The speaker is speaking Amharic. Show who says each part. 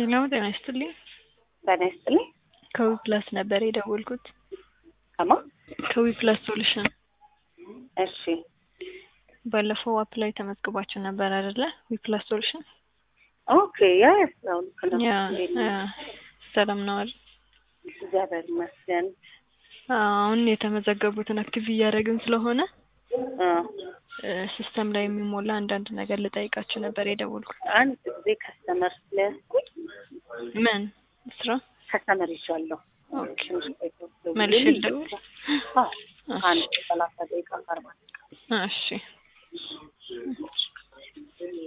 Speaker 1: ሄሎ ጤና ይስጥልኝ።
Speaker 2: ጤና ይስጥልኝ።
Speaker 1: ከዊ ፕላስ ነበር የደወልኩት።
Speaker 2: ከማ
Speaker 1: ከዊ ፕላስ ሶሉሽን
Speaker 2: እሺ
Speaker 1: ባለፈው አፕ ላይ ተመዝግባችሁ ነበር አይደለ? ዊ ፕላስ ሶሉሽን
Speaker 2: ኦኬ ያ ያው ልክ ነው።
Speaker 1: ያ
Speaker 2: እንዴት
Speaker 1: ያ፣
Speaker 2: ነው?
Speaker 1: ሰላም ነው አይደል?
Speaker 2: እግዚአብሔር ይመስገን።
Speaker 1: አሁን የተመዘገቡትን አክቲቭ እያደረግን ስለሆነ
Speaker 2: አ፣
Speaker 1: ሲስተም ላይ የሚሞላ አንዳንድ ነገር ልጠይቃችሁ ነበር የደወልኩት።
Speaker 2: አንድ ጊዜ ከስተመር ስለያዝኩኝ
Speaker 1: ምን ስራ?
Speaker 2: ከስተመር ይዣለሁ።
Speaker 1: ኦኬ
Speaker 2: ትንሽ ቆይቶ
Speaker 1: መልሼ
Speaker 2: ደውዬልኝ
Speaker 1: ልደውል?
Speaker 2: አዎ፣ አንድ ሰላሳ ደቂቃ አርባ
Speaker 1: እሺ